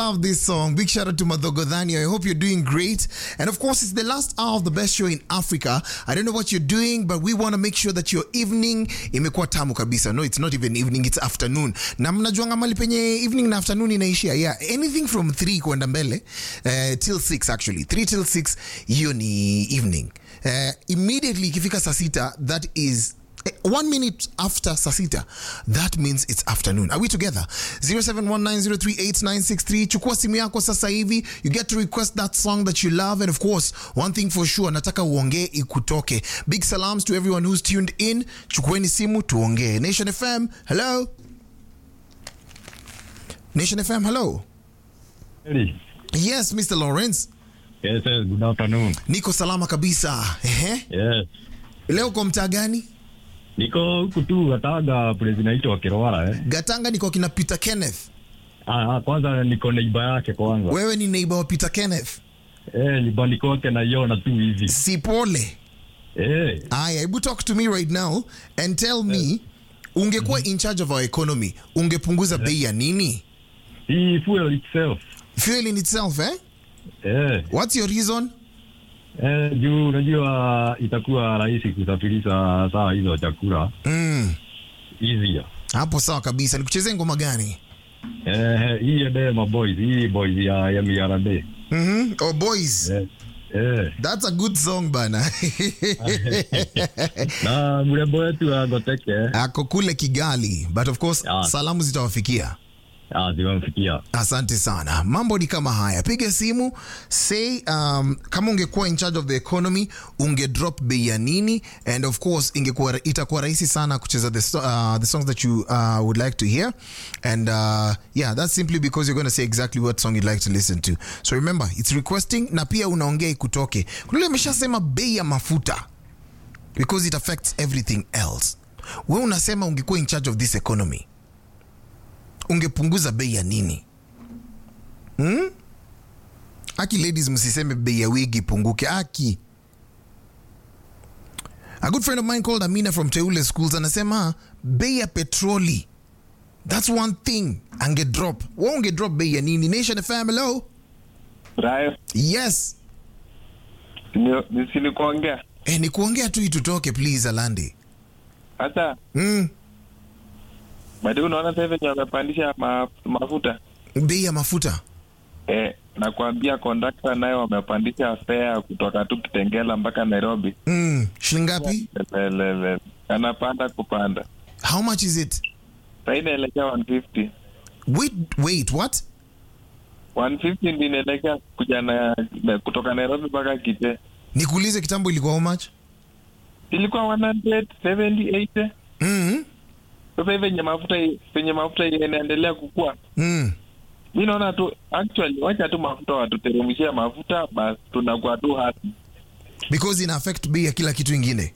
love this song. Big shout out to Madhogodhani. I hope you're doing great. And of course, it's the last hour of the best show in Africa. I don't know what you're doing, but we want to make sure that your evening imekuwa tamu kabisa. No, it's not even evening, it's afternoon. Na mnajuanga mali penye evening na afternoon inaishia. Yeah, anything from 3 kwenda mbele uh, till 6 actually. 3 till 6 hiyo ni evening. Uh, immediately ikifika saa sita, that is Eh, one minute after sasita that means it's afternoon are we together 0719038963 chukua simu yako sasa hivi you get to request that song that you love and of course one thing for sure nataka uongee ikutoke big salams to everyone who's tuned in chukueni simu tuongee nation fm hello nation fm hello Hey. yes mr lawrence Yes, yes, good afternoon. niko salama kabisa Ehe. Yes. leo uko mtaa gani Niko huku tu Gataga place inaitwa Kirwara eh. gatanga niko kina peter kenneth Ah, ah, kwanza niko neiba yake kwanza. wewe ni neighbor wa peter kenneth Eh, nyumbani kwake naiona tu hivi. si pole Eh, aya hebu talk to me right now and tell me ungekuwa in charge of our economy ungepunguza bei ya nini hii fuel itself. fuel in itself eh? Eh, what's your reason eh, juu unajua itakuwa rahisi kusafirisha saa hizo chakula mm. easier. hapo sawa kabisa nikuchezee ngoma gani Eh, hii ende ma boys, hii boys ya ya MRD. mm-hmm. oh boys Eh, eh. that's a good song bana Na mrembo wetu agoteke. ako kule kigali but of course Ah. salamu zitawafikia Ah, zimemfikia. asante sana mambo ni kama haya piga simu say um, kama ungekuwa in charge of the economy unge drop bei ya nini and of course ingekuwa itakuwa rahisi sana kucheza the, so- uh, the songs that you uh, would like to hear and uh, yeah that's simply because you're going to say exactly what song you'd like to listen to so remember it's requesting na pia unaongea ikutoke kunile ameshasema bei ya mafuta because it affects everything else we unasema ungekuwa in charge of this economy ungepunguza bei ya nini hmm? aki ladies msiseme bei ya wigi ipunguke aki a good friend of mine called amina from teule schools anasema bei ya petroli thats one thing ange drop wa unge drop bei ya nini nation fm hello Rayo, yes nisilikuongea eh, ni kuongea tu itutoke please alandi hata mm. bado unaona sasa venye wamepandisha ma, mafuta bei ya mafuta eh, nakwambia kondakta naye wamepandisha fea kutoka tu Kitengela mpaka Nairobi mm. shilingapi Lelele. anapanda kupanda how much is it sasa inaelekea 150 wait, wait what 150 ndio inaelekea kuja na, na kutoka Nairobi mpaka Kite nikuulize kitambo ilikuwa how much ilikuwa 100 70 80 mm. sasa hivi venye mafuta venye mafuta inaendelea kukua Mm. mi naona tu actually wacha tu mafuta watuteremshia mafuta basi tunakuwa tu happy because ina affect bei ya kila kitu ingine